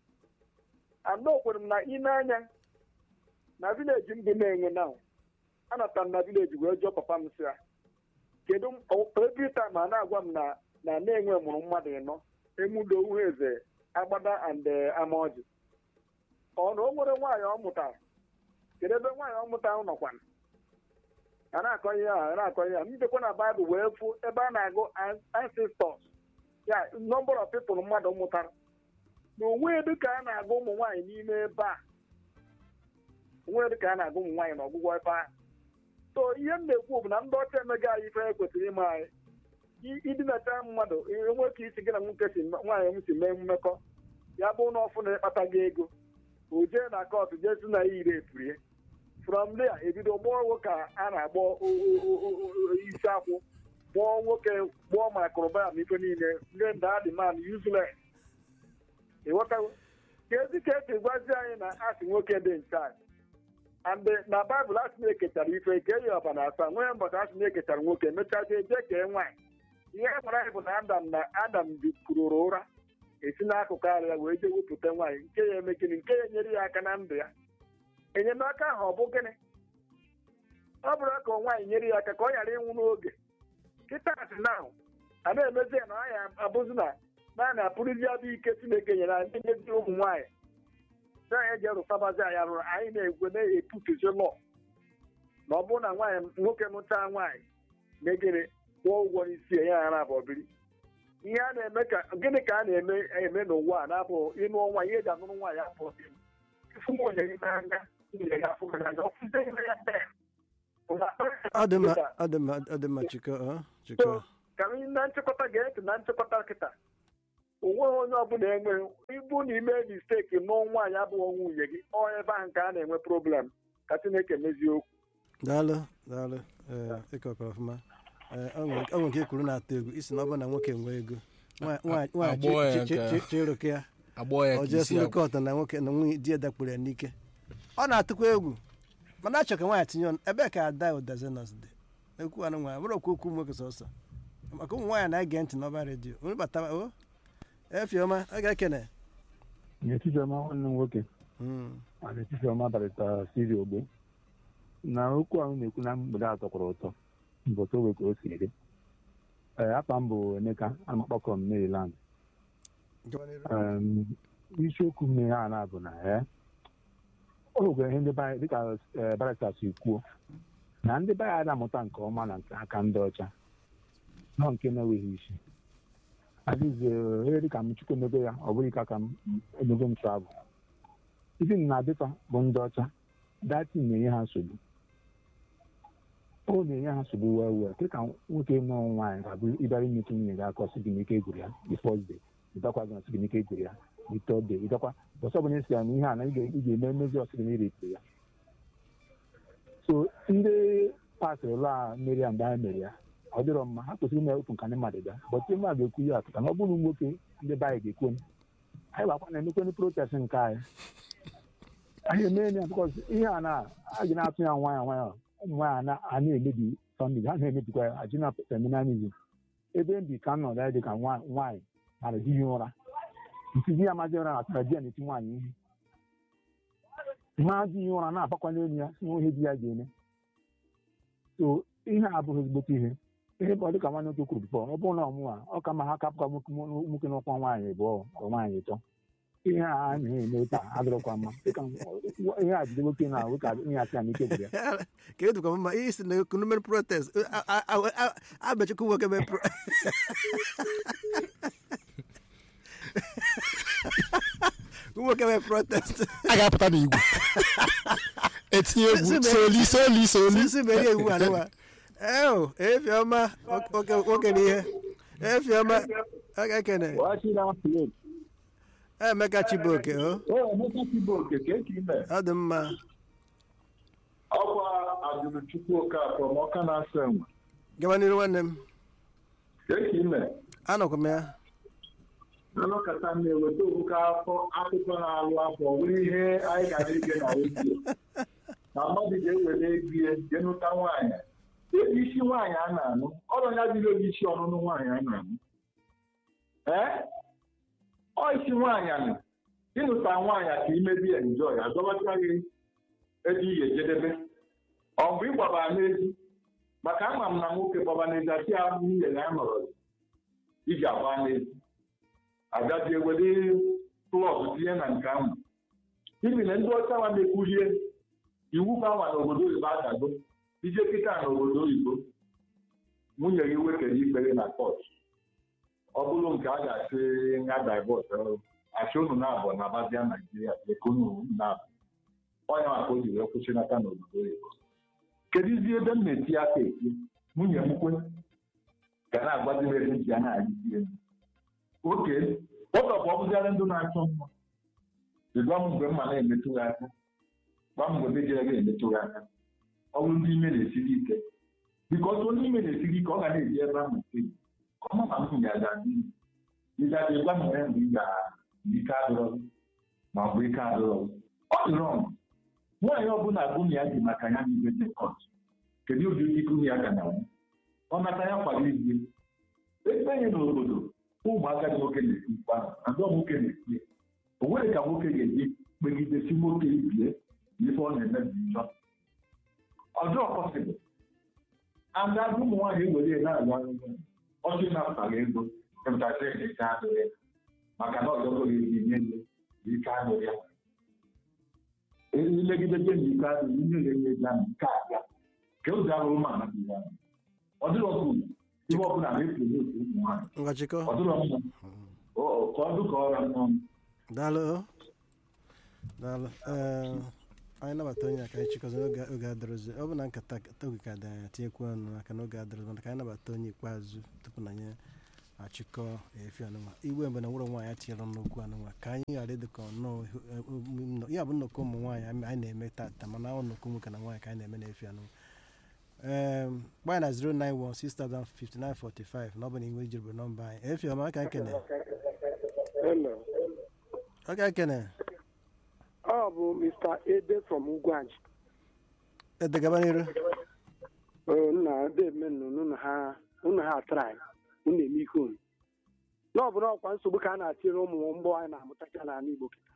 [SPEAKER 7] And o kwere m na ị na-anya na vileji m dị na-enwe na anọtara m na vileji wee jụọ papa m si ya kedu m- o- every time a na-agwa m na na na-enwe mụrụ mmadụ ịnọ emudo uhu eze agbada and eh, amaọjị ọ na o nwere nwaanyị ọ mụtara kedu ebe nwaanyị ọ mụtara nọkwana a na-akọ ihe a a na-akọ ihe a mbekwa na baịbụl wee fụ ebe a na-agụ an- ancestors ya number of people mmadụ mụtara na onwe dịka a na-agụ ụmụ nwaanyị n'ime ebe a onwe dịka a na-agụ ụmụ nwaanyị n'ọgwụgwọ ebe a so ihe m na-ekwu bụ na ndị ọcha emega anyị ife kwesịrị ime anyị I- idinata mmadụ enwe ka isi gị na nwoke si nwaanyị m si mee mmekọ ya bụ na ọfụ na ịkpata gị ego o jee na kọt jee si na ya ire epurie from there ebido gbọọ nwoke a a na-agbọ o- o- o- o- o- isi akwụ gbọọ nwoke gbọọ makrobam ife niile ndị nda dị man useless ịghọtago ka ezi ka esi gwazi anyị na asị nwoke dị nchaji and na baịbụl asị na-ekechara ife ka eyi ọba na asaa nwee mbọchị asị na-ekechara nwoke mechazie jee kee nwaanyị ihe a gwara anyị bụ na adam na adam bikwurụrụ ụra esi n'akụkụ ara ya wee jee wepụta nwaanyị nke ya eme gịnị nke ya enyere ya aka na ndụ ya enyemaka ahụ ọ bụ gịnị ọ bụrụ ka nwaanyị nyere ya aka ka ọ ghara ịnwụ n'oge kịta asị na a na-emezi ya na ọ ya abụzi na naanị apụrụzi abụ ike chineke nyere anyị nyezi ụmụ nwaanyị na anyị ji erụsabazi anyị arụrụ anyị na-egwe na-eputuzi lọ na ọ bụrụ na nwaanyị nwoke mụta nwaanyị megere kwụọ ụgwọ n'isi ya ya ara abụọ biri
[SPEAKER 5] ihe a na-eme ka gịnị ka a na-eme eme n'ụwa a na-abụ ịnụ ọnwa ihe eji anụrụ nwaanyị afọ ịfụ nwunye gị n'anya nwunye gị afọ gị n'anya ọfụzie ime ya mbe
[SPEAKER 1] ọ dị mma ọ dị mma ọ dị mma chikọ ọ chikọ
[SPEAKER 5] ka anyị na nchịkọta gee ntị na nchịkọta kịta onweghị onye ọbụla enwe ibu na ime misteki nụọ nwaanyị abụghị nwunye gị ọ ebe ahụ ka a na-enwe problem ka chineke mezie okwu
[SPEAKER 1] daalụ daalụ ee ịkọkọrọ ọfụma ee ọ nwere ọ nwere nke kwuru na-atụ egwu isi na ọ bụ na nwoke nwee ego Nwa- nwa- nwaanyị
[SPEAKER 3] Agbọghọ ya
[SPEAKER 1] chi- chi-
[SPEAKER 3] nke-
[SPEAKER 1] chi- chịrụka ya
[SPEAKER 3] agbọghọ ya
[SPEAKER 1] ọ
[SPEAKER 3] ka
[SPEAKER 1] jee
[SPEAKER 3] isi
[SPEAKER 1] si
[SPEAKER 3] agwụ.
[SPEAKER 1] kọtụ na nwoke na nwunye di ya dakpuru ya n'ike ọ na-atụkwa egwu mana achọ ka nwaanyị tinye ọnụ ebee ka ada ụdazenos dị ekwu anụ nwaanyị bụrụ okwu okwu nwoke sọsọ maka ụmụ nwaanyị na-ege ntị n'ọba redio onye batara o efiọma ọ ga-ekene
[SPEAKER 4] n'etiti ọma nwanne m nwoke
[SPEAKER 1] Mm.
[SPEAKER 4] ma n'etiti ọma barịta siri ogbe na okwu ahụ na-ekwu na mgbede atọ kwụrụ ụtọ mbọtụ ogbe ka o si ere ee apa m bụ emeka ana m akpọkọ m maryland Em, isiokwu mmiri a na-abụ na ee ọ nwere ihe ndị be anyị dịka ee, barịta si kwuo na ndị be anyị na-amụta nke ọma na nke aka ndị ọcha nọ nke na-enweghị isi adịzie ihe dịka m chukwu emego ya ọ bụghị ka ka m emego m travel ife na adịfa bụ ndị ọcha dati na-enye ha nsogbu ọ na-enye ha nsogbu wee wee dịka nwoke nụọ nwaanyị ga-abụ ịbịara imetụ nwunye gị aka ọsị gị n'ike egwuru ya the first day ịdakwa gị ọsị gị n'ike egwuru ya the third day ịdakwa ọsọ ọbụla esi ya na ihe a na ị ga- ị ga-eme mmezi ọsị gị n'irepụ ya so ndị pasịrị ụlọ a mmeri ya mgbe ha mere ya ọ dịrọ mma ha kwesịrị ime otu nka ndị mmadụ bịa bọtụ mmadụ ga-ekwu ya atụta na ọ bụrụ nwoke ndị be anyị ga-ekwu anyị gbakwa na-emekwe protest nke anyị anyị emee ya bikọs ihe a na a ji na-atụ ya nwayọ nwayọ ụmụ nwaanyị na- a na-emebi famili ha na-emebikwa ya ajina feminizm ebe m bi ka m nọ dị ka nwa- nwaanyị mara di ya ụra ntizi ya amaghị ụra na-atara di ya na-eti nwaanyị ihe ma di ya ụra na-abakwa n'elu ya si ihe di ya ga-eme so ihe a abụghị ezigbote ihe ihe bụ dịka nwanne nwoke kwuru bifọ ọ bụrụ na ọmụwa ọ ka ma ha kapụka nwoke n'ụkwa nwaanyị abụọ ọ nwaanyị ịtọ ihe a a na-eme taa adịrọkwa mma dịka ihe a jide nwoke na nwoke ihe asị ya n'ike gwụrụ ya
[SPEAKER 1] ka edukwa mma ihe si na ekunu mere protest abechukwu nwoke mere pro nwoke mere protest
[SPEAKER 2] a ga-apụta n'igwe etinye egwu
[SPEAKER 1] Si- si-
[SPEAKER 2] soli soli soli
[SPEAKER 1] sisi mere iwu anụwa eo efiọma nwoke nwoke na ihe efiọma ọ ga-ekene emeka chibuoke o ọ dị mma
[SPEAKER 9] ọkwa ajụrụchukwu okafọ ma ọka na-asa enwe
[SPEAKER 1] gaba n'iru nwanne m
[SPEAKER 9] eke ime
[SPEAKER 1] anọkwa m ya
[SPEAKER 9] anọkọta m na-eweta obuka afọ akụkọ na-alụ afọ nwere ihe anyị gara ige na redio na mmadụ ga-ewere egie jee nụta nwaanyị ebe isi nwaanyị a na-anụ ọrụ ya dịrị oge isi ọnụnụ nwaanyị a na-anụ ee ọ isi nwaanyị anụ ịnụta nwaanyị ka imebi ya njọ ya dọbata gị ebe ị ga-ejedebe ọ bụ ịgbaba n'ezi maka ama m na nwoke gbaba n'ezi asị ya nwunye ya nọrọ iji agba n'ezi agazie were plọg tinye na nke ahụ ibi na ndị ọcha nwa na-ekwulie iwu gbanwa n'obodo oyibo adago ije kịta n'obodo oyibo nwunye gị wekere ikpere na kọt ọ bụrụ nke a ga-asị nga divọs achị unu na-abụ na abazia naijiria ekunu na-abụ ọnya maka o ji wee kwụsịnata n'obodo oyibo kedụzi ebe m na-eti aka eti nwunye m kwe ga na-agbazi m ebe ji ya na-agịzi elu oke ụzọ bụ ọ bụziara ndụ na-achọ mma ịgwa m mgbe mma na-emetụ gị aka gwa m mgbe ndị jere gị emetụ gị aka ọ bụrụ ndị ime na-esiri ike biko ọtụ onye ime na-esiri ike ọ ga na-eji ebe ahụ nke ka ọ ma ma m ga-aga n'ihu ịgaji gwa m mgbe mgbe ị ga ike adịrọ gị ma ọ bụ ike adịrọ gị ọ dị rọng nwaanyị ọbụla gụnye ya dị maka ya n'ibe sekọnd kedu ụdị ike gụnye ya ga na ọ nata ya kwado izie ebe anyị n'obodo ụmụaka dị nwoke na-esi mkpa ahụ ndị nwoke na-esi o nwere ka nwoke ga-eji kpegidesi nwoke ibie n'ife ọ na-eme bụ njọ ọjọọ pọsịbụl ada ụmụ nwaanyị ewere na-agụ akwụkwọ ọchị na-apụtara ego pụtasị ike adịghị ya maka na ọjọọ ga-eji nye nye ike adịghị ya ilegide je na ike adịghị ihe ga-enye ya na ike abịa ka ụzọ arụrụ ma na ya ọ dịrọ ka uru ibe ọbụla na-epromote ụmụ nwaanyị
[SPEAKER 1] ngwa chịkọ
[SPEAKER 9] ọ dịrọ mma O- ka ọ dị ka ọra n'ọnụ
[SPEAKER 1] daalụ o. daalụ Ee, anyị nabata onye a ka anyị chịkọzi n'oge oge adịrọzi ọ bụ na nkata oge ka dị anya tinyekwu ọnụ maka na oge adịrọzi mana ka anyị nabata onye ikpeazụ tupu na anyị achịkọ efi anụnwa igwe mgbe na nwụrụ nwaanyị atinyere n'okwu anụnwa ka anyị ghara ịdị ka ọnọọ ya bụ nnọkọ ụmụ nwaanyị anyị anyị na-eme tata mana ọ nnọkọ nwoke na nwaanyị ka anyị na-eme n'efi anụnwa Em, gbaa na 091605945 na ọ bụ na inwe ijiribụ nọmba anyị efi ọma ka ekene ọ ka ekene
[SPEAKER 10] ọ bụ mr ede from ugwuanji
[SPEAKER 1] edegaba n'iru
[SPEAKER 10] nna deme unu ha unu ha trai unu eme ihe unu na ọ bụrụ ọkwa nsogbu ka a na-atịrị ụmụ mgbọ anyị na-amụtacha n'ala igbo kịta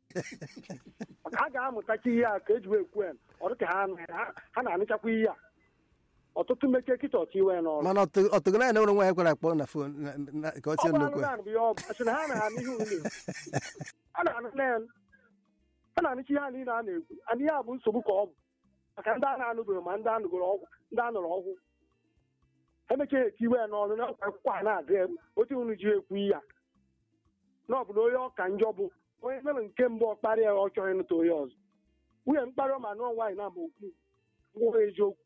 [SPEAKER 10] maka ha ga-amụtacha ihe a ka eji wee kwuo ya ọ dị ka ha anaghị- ha- ha na-anụchakwa ihe a ọtụtụ mechie kịta ọtụ iwe n'ọrụ
[SPEAKER 1] mana ọtụgo naanị nwere nwaanyị kwere akpọ na fon na- na- ka ọ
[SPEAKER 10] ọ
[SPEAKER 1] tie
[SPEAKER 10] bụ
[SPEAKER 1] nnukwu
[SPEAKER 10] anụmanụ bụ ihe ọ bụ asị na ha na-anụ ihe unu a na-anụ na ya a na-anụcha ihe a niile a na-ekwu and ihe a bụ nsogbu ka ọ bụ maka ndị a na-anụbeghị ma ndị anụgoro ọgwụ ndị a nụrụ ọgwụ emechaghị eti iwe ya n'ọnụ na ọkwa akwụkwọ a na-adị ya otu unu ji ekwu ihe a na ọ bụ na onye ọka njọ bụ onye mere nke mbụ ọ kparịa ya ọ chọghị ịnụta onye ọzọ nwunye mkparị ma nụọ nwaanyị na-ama okwu ngwụrụ eziokwu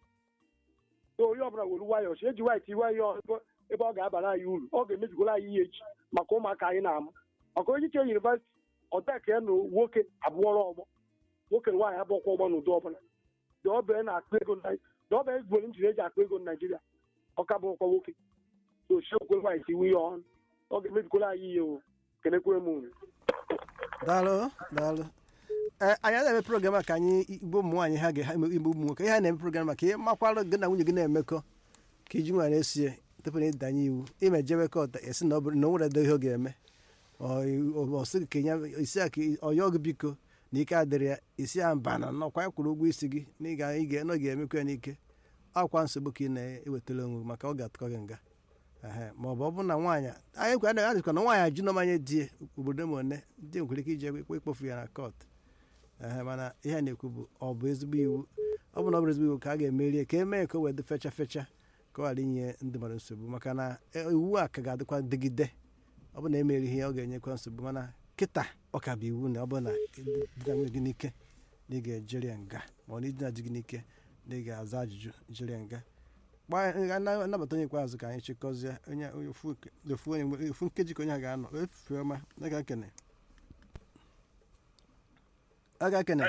[SPEAKER 10] na onye ọbụla were nwayọọ chi eji nwaanyị tiwe ya ọzọ ebe ọ ga-abara anyị uru ọ ga-emebigola anyị ihe echi maka ụmụaka anyị na-amụ maka onye iche yunivasiti ọdeka ya na nwoke abụọrọ ọgbọ nwoke na nwaanyị abụọkwa ọgbọ n'ụdị ọbụla dị ọbịa na-akụ ego na dị ọbịa egboro njiri eji akụ ego na naijiria ọka bụrụkwa nwoke na ochiokwe nwaanyị tiwe ihe ọnụ ọ ga-emebigola anyị ihe o kelekwere m unu
[SPEAKER 1] daalụ daalụ ee anyị na-eme program a ka anyị igbo ụmụ nwaanyị ha ga igbo ụmụ nwoke ihe a na-eme program maka ihe makwara gị na nwunye gị na-emekọ ka iji nwere esie tupu na ịdanye iwu ime jebe kọt esi na ọ bụrụ na o nwere edo ihe ọ ga-eme ọsị ka ya isi a ka ọyọ gị biko na ike adịrị ya isi ya mba na nnọkwa ya kwụrụ ụgwọ isi gị na ị ga- ị ga- na ọ ga-emekwa ya n'ike akwa nsogbu ka ị na-ewetara onwe gị maka ọ ga-atụkọ gị nga ehe ma ọ bụ ọ bụrụ na nwaanyị anyị kwa anaghị adịkwa na nwaanyị ajụ nọmanye di obodo ma one di nwere ike ije ikpe ikpofu ya na kọt ehe mana ihe a na-ekwu bụ ọ bụ ezigbo iwu ọ bụ na ọ bụ ezigbo iwu ka a ga-emeri ka emee ka o wee dị fecha fecha ka ọ ghara inye ndị mmadụ nsogbu maka na e- iwu a ka ga-adịkwa dịgide ọ bụ na emeri ihe ọ ga-enyekwa nsogbu mana kịta ọ ka bụ iwu na ọ bụ na dina nwunye gị n'ike na ị ga-ejeri ya nga ma ọ na idina di gị n'ike na ị ga-aza ajụjụ jiri ya nga anabata onye ikpeazụ ka anyị chịkọzie onye ofu ofu onye mgbe- ofu nkeji ka onye ha ga-anọ efu ọma ọ ga-ekene ọ ga-ekene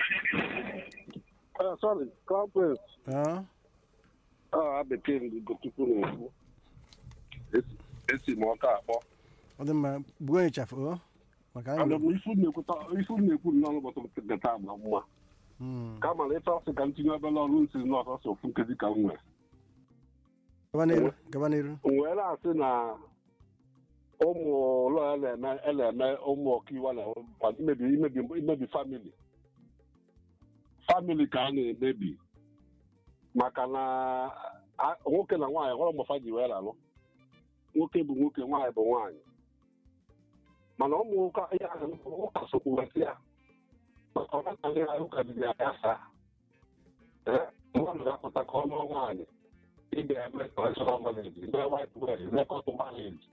[SPEAKER 11] sorry conference
[SPEAKER 1] ọ
[SPEAKER 11] ọ bekee ndị gotupu na-ekwu Esi- esi m ọka akpọ
[SPEAKER 1] ọ dị mma gbuo onye chafụ o maka anyị
[SPEAKER 11] Ana m ifu na-ekwuta- ifu na-ekwu nnọọ n'ụbọchị m teta agba mma
[SPEAKER 1] Mm.
[SPEAKER 11] kama na ife ọsị ka m tinye obere ọrụ nsi n'ọsọsọ ofu nkezi ka m nwere
[SPEAKER 1] gaba n'iru gaba n'iru
[SPEAKER 11] m wee na-asị na ụmụ ụlọ a na-eme a na-eme ụmụ ọkaiwu na imebi imebi imebi famili famili ka a na-emebi maka na a- nwoke na nwaanyị hụrụ mgbafa ji wee lalụ nwoke bụ nwoke nwaanyị bụ nwaanyị mana ụmụ ụka ya ụka sokwuwesị ya maka ọnataghị ha ụka biri ya saa mmadụ ga-apụta ka ọ lụọ nwaanyị ị ga-eme traditional marriage mee white wedding mee cotton marriage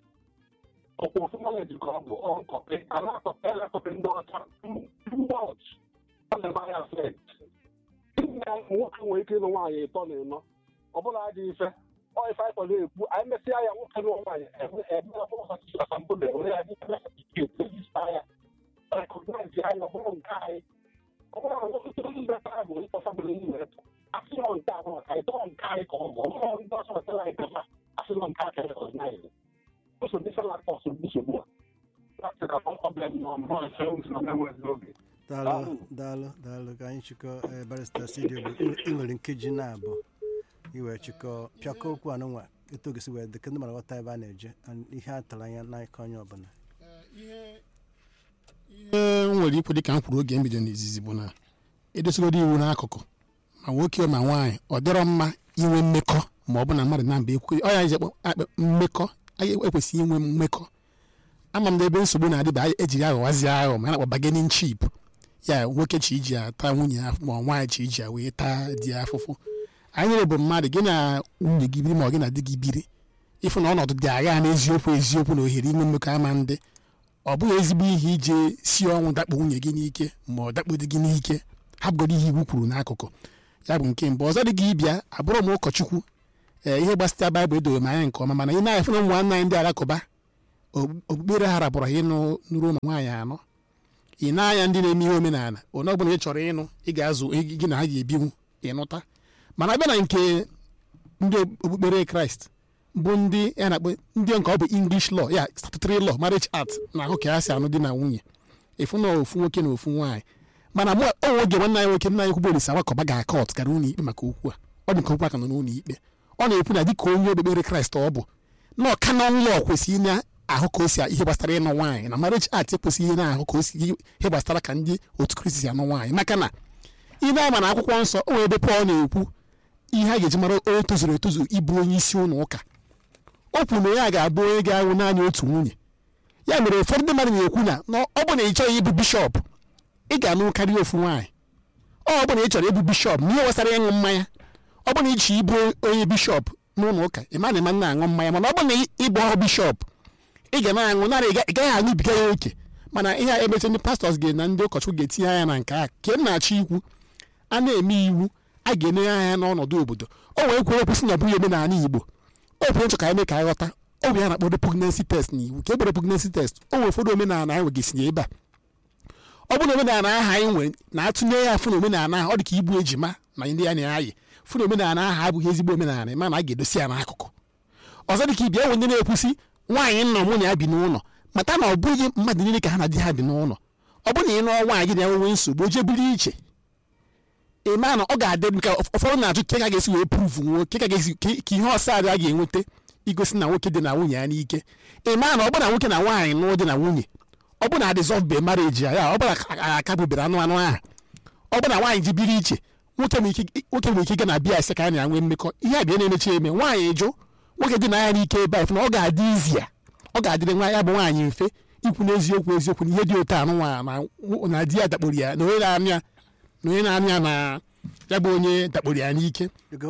[SPEAKER 11] ọkwa ofu marriage ka ọ bụ ọ nkọpị anakọpị elekọpị ndị ọcha too much ọ na-eme ya affect nne nwoke nwere ike ịlụ nwaanyị ịtọ na ịnọ ọ bụla adị ife ọ ife anyị kwado ekwu anyị mesịa ya nwoke lụọ nwaanyị eme eme ọbụrụ ọchịchị asambodo were ya dị certificate regista ya recognize ya ọ bụrụ nke anyị ọ bụrụ na nwoke tụrụ ndị bekara bụ ịkpọ famili niile asịrọ nke ahụ maka ịtọ nke anyị ka ọ bụ ọbụrụ ndị ọzọ wetara anyị kama asịrọ nke aka recognize ụsọ ndị sala kọsụ nsogbu a that's the problem nọ mbọ efe ntị na mmenwezi oge
[SPEAKER 1] daalụ daalụ daalụ ka anyị chịkọ eh, barista studio bụ ị- ị nwere nkeji na-abụ iwee chịkọ pịakọ okwu anụnwa etu ogesi wee dị ka ndị mara ghọta ebe a na-eje and ihe a tara anya n'aka onye ọbụla
[SPEAKER 2] ihe m nwere ikwu dịka m kwuru oge mbido n'izizi bụ na edosigodo iwu n'akụkụ ma nwoke ma nwaanyị ọ dịrọ mma inwe mmekọ ma ọ bụ na mmadụ na mba ekwu ọ ya ji akpọ- akpa mmekọ anyị ekwesịghị inwe mmekọ ama m na ebe nsogbu na-adịba anyị ejiri aghọwazi aghọ ma a na-akpọ bargaining chip ya nwoke chi iji ata nwunye ya ma nwaanyị chi iji ya wee taa di ya afụfụ anyị niile bụ mmadụ gị na nwunye gị biri ma ọ gị na di gị biri ịfụ na ọnọdụ dị agha n'eziokwu eziokwu na ohere inwe mmekọ ama ndị ọ bụghị ezigbo ihe ije si ọnwụ dakpo nwunye gị n'ike ma ọ dakpo di gị n'ike hapụgodo ihe iwu kwuru n'akụkụ ya bụ nke mbụ ọzọ dị gị ịbịa abụrụ m ụkọchukwu ee ihe gbasịta baịbụl edoro m anya nke ọma mana ị na-afụ na ụmụ nwanne anyị ndị alakụba okpukpere ha rapụrụ ha ịnụ nụrụ ụmụ nwaanyị anọ ị na-anya ndị na-eme ihe omenala onye ọbụla ị chọrọ ịnụ ị ga-azụ gị na ha ga-ebinwu ịnụta mana abịa na nke ndị okpukpere kraịst bụ ndị ya na-akpọ ndị nke ọ bụ english law ya statutory law marriage act na ahụ ka ha si anụ di na nwunye efu na ofu nwoke na ofu nwaanyị mana mụ onwe oge nwanne anyị nwoke nna anyị kwugbo olisa wakọba ga akọt gara ụlọ ikpe maka okwu a ọ bụ nke okwu aka nọ n'ụlọ ikpe ọ na-ekwu na dịka onye okpukpere kraịst ọ bụ na ọka na nlọ kwesịrị na-ahụ ka o si ihe gbasara ịnụ nwaanyị na marriage act ekwesịghị na-ahụ ka o si ihe gbasara ka ndị otu kristi si anụ nwaanyị maka na ị na-ama na akwụkwọ nsọ o nwere ebe pọl na-ekwu ihe a ga-eji mara onye tozuru etozu ịbụ onye isi ụlọ ụka o kwuru na ya ga-abụ onye ga-awụ naanị otu nwunye ya mere ụfọdụ ndị mmadụ na-ekwu na ọ bụ na ị chọghị ịbụ bishọp ị ga-anụ karịa ofu nwaanyị ọ bụ na ị chọrọ ịbụ bishọp n'ihe gbasara ịṅụ mmanya ọ bụ na ị chọrọ ịbụ onye bishọp n'ụlọ ụka ị ma na ịma na-aṅụ mmanya mana ọ bụ na ịbụ ọrụ bishọp ị ga na-aṅụ narị ị gaghị aṅụbiga ya oke mana ihe a emecha ndị pastọs ga na ndị ụkọchukwu ga-etinye anya na nke a ka m na-achọ ikwu a na-eme iwu a ga-enye anya n'ọnọdụ obodo o wee kwere okwu si na ọ bụghị omenala igbo o kwere nchọ ka anyị mee ka anyị ghọta ọ bụ ya na-akpọ repugnancy test na iwu ka e bụ repugnancy test o nwere ụfọdụ omenala anyị nwegasịrị ebe a ọ bụ na omenala ahụ anyị nwere na-atụnye ya fụ na omenala ahụ ọ dị ka igbu ejima na ndị ya na-ayị fụ na omenala ahụ abụghị ezigbo omenala mana a ga-edosi ya n'akụkụ ọzọ dị ka ibia nwe ndị na-ekwusi nwaanyị nna mụ na ya bi n'ụlọ mata na ọ bụghị mmadụ niile ka ha na di ha bi n'ụlọ ọ bụ na ị nụọ nwaanyị gị na-enwe nsogbu o jebiri iche ịma na ọ ga-adị ka ụfọdụ na-ajụ ka ga-esi wee pruvu nwoke ka ga-esi ka ihe ọsọ a ga-enweta igosi na nwoke dị na nwunye ya n'ike ịma na ọ bụ na nwoke na nwaanyị nụọ dị na nwunye ọ bụ na dissolve marriage ya ọ bụ na akabụbere anụ anụ ahụ ọ bụ na nwaanyị ji biri iche nwoke nwere ike ịga na bịa ese ka a na-enwe mmekọ ihe a bịa na-emechi eme nwaanyị jụ nwoke dị na ya n'ike ebe a na ọ ga-adị izi ya ọ ga-adịrị nwa ya bụ nwaanyị mfe ikwu n'eziokwu eziokwu na ihe dị otu anụ nwa na di ya dakporo ya na onye na-anụ ya na onye na-anụ ya na ya bụ onye dakporo ya n'ike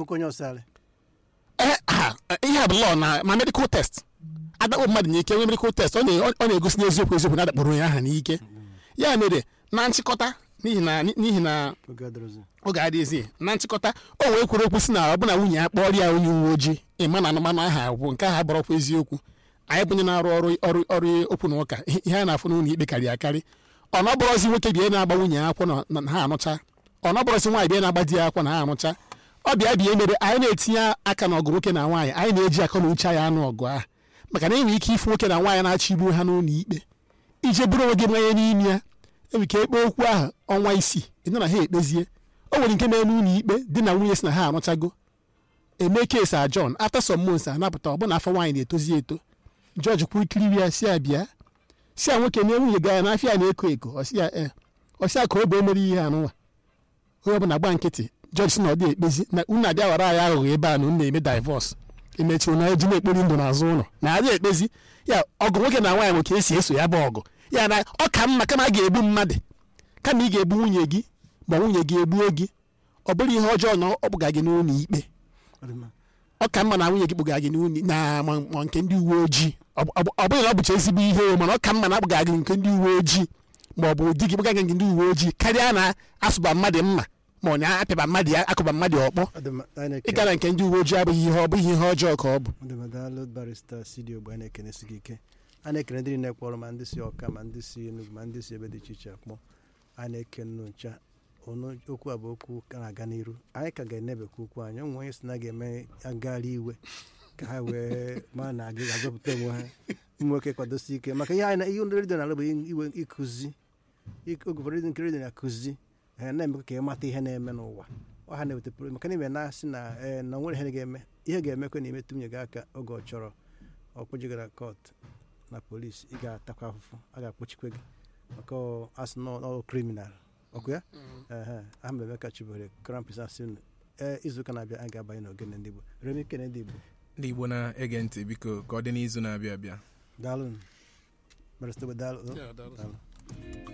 [SPEAKER 2] ihe a bụ lọ na ma medical test adakpo mmadụ n'ike onye medical test ọ na-egosi n'eziokwu eziokwu na adakporo onye ahụ n'ike ya mere na nchịkọta n'ihi na n'ihi na oge adịghịzi na nchịkọta o wee kwuru okwu si na ọ bụ na nwunye ya kpọrọ ya onye uwe ojii ịma na anụmanụ aha bụ nke ahụ bụrọkwa eziokwu anyị bụ onye na-arụ ọrụ ọrụ ọrụ okwu na ụka ihe a na-afụ n'ụlọ ikpe karịa akarị ọ nọbụrọzi nwoke bịa na-agba nwunye ya akwụkwọ na ha anụcha ọ nọbụrọzi nwaanyị bịa na-agba di ya akwụkwọ na ha anụcha ọ bịa bịa emere anyị na-etinye aka na ọgụ nwoke na nwaanyị anyị na-eji akọ na uche anyị anụ ọgụ ahụ maka na enwere ike ịfụ nwoke na nwaanyị na-achọ igbu ha n'ụlọ ikpe ije bụrụ onwe gị mmanya n'ime ya enwere ike ekpe okwu ahụ ọnwa isii ịnọ na ha ekpezie o nwere nke mere n'ụlọ ikpe di na nwunye si na ha arụchago eme kesi a John after some months anapụta ọ bụ na afọ nwaanyị na-etozi eto jọji kwuru ikiri ya si abịa si a nwoke na nwunye ga ya n'afọ ya na-eko eko ọsịa e ọsịa ka obe emere ihe anụnwa onye ọbụla gba nkịtị jọji si na ọ dị ekpezi na unu abịa ghọrọ anyị aghụghọ ebe a na unu na-eme divọs emechi na eji na-ekpori ndụ n'azụ ụlọ na adị ekpezi ya ọgụ nwoke na nwaanyị nwoke esi eso ya bụ ọgụ ya na ọ ka mma kama a ga-egbu mmadụ kama ị ga-egbu nwunye gị ma nwunye gị egbuo gị ọ bụrụ ihe ọjọọ na ọ kpụga gị n'ụlọ ikpe ọ ka mma na nwunye gị kpụga gị n'ụlọ na ma nke ndị uwe ojii ọ bụghị na ọ bụcha ezigbo ihe mana ọ ka mma na akpụga gị nke ndị uwe ojii ma ọ bụ di gị kpụga gị nke ndị uwe ojii karịa na asụba mmadụ mma ma ọ na-apịaba mmadụ ya akụba mmadụ ọkpọ ịga na nke ndị uwe ojii abụghị ihe ọ bụghị ihe ọjọọ ka ọ bụ
[SPEAKER 1] ọdụmadalụ barista studio bụ a na-ekenesi gị ike a na-ekene ndị na-ekpọrọ ma ndị si ọka ma ndị si Enugu ma ndị si ebe dị iche iche akpọ a na-ekene ncha okwu a bụ okwu ka na-aga n'iru anyị ka ga-enebekwa okwu anyị onwe onye si na ga-eme agagharị iwe ka ha wee ma na aga ga-azọpụta onwe ha ụmụ nwoke kwadosi ike maka ihe anyị ihe redio na-alụ bụ iwe ịkụzi oge ụfọdụ nke redio na-akụzi ha na-eme ka ịmata ihe na-eme n'ụwa ọ ha na-eweta pụrụ maka na ime na-asị na na nwere ihe ga-eme ihe ga-emekwe na imetụ nwunye gị aka oge ọ chọrọ ọkpụjigara kọt na polisi ị ga-atakwa afụfụ a ga-akpọchikwe gị maka asị n'ọrụ kriminal ọkụ ya aha mbe emeka chibere krampis asị ee izuụka na-abịa anyị ga-abanye n'ogene ndị igbo remi kene ndị igbo
[SPEAKER 3] ndị igbo na-ege ntị biko ka ọ dị n'izu na-abịa abịa
[SPEAKER 1] daalụ barịsta daalụ